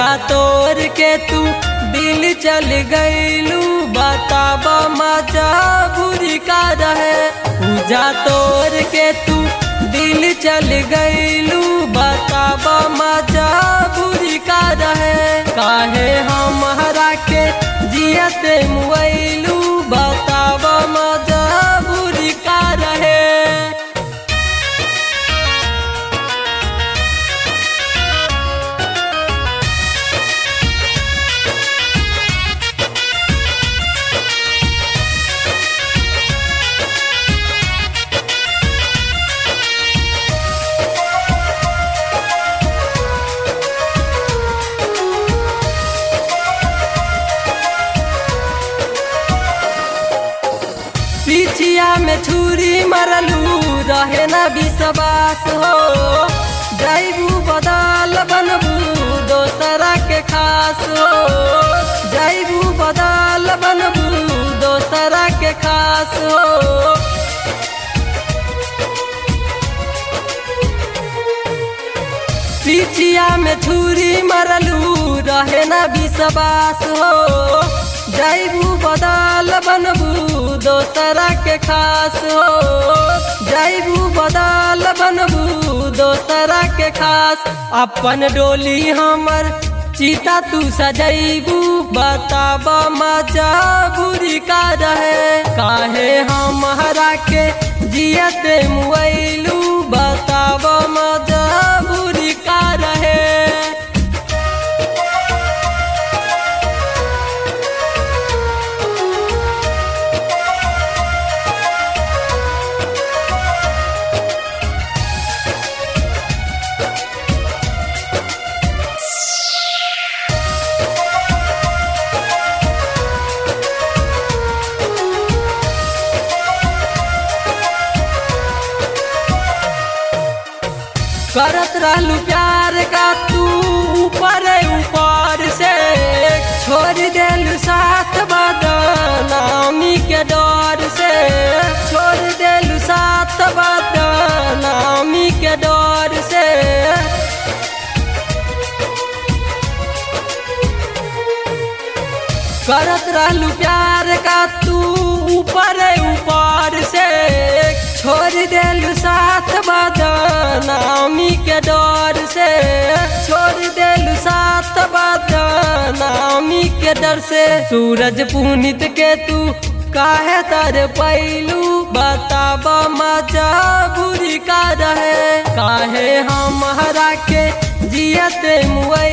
पूजा तोड़ के तू दिल चल गईलू बताबा मजा बुरी का रहे पूजा तोड़ के तू दिल चल गईलू बताबा मजा बुरी का रहे काहे हमारा के जियते मुआलू बताबा मजा बुरी का रहे पिछिया में छुरी मरलू रहे न विश्वास हो जैबू बदल बनबू दोसरा के खास हो जैबू बदल बनबू दोसरा के खास हो पिछिया में छुरी मरलू रहे न विश्वास हो जैबू बदल बनबू दोसरा के खास हो जैबू बदल बनबू दोसरा के खास अपन डोली हमर चीता तू सजैबू बताब मजा बुरी का रहे काहे हमारा के जियते मुआलू बताब मजा बुरी का रहे करत रहलू प्यार का तू ऊपर ऊपर से छोड़ देलू साथ बदनामी के डर से छोड़ देलू साथ बदनामी के डर से करत रहलू प्यार का तू ऊपर ऊपर से छोड़ देलू साथ बदनामी के डर से छोड़ देलू साथ बदनामी के डर से सूरज पुनित के तू काहे तर पैलू बताब मजा बुरी का रहे काहे हमारा के जियते मुआ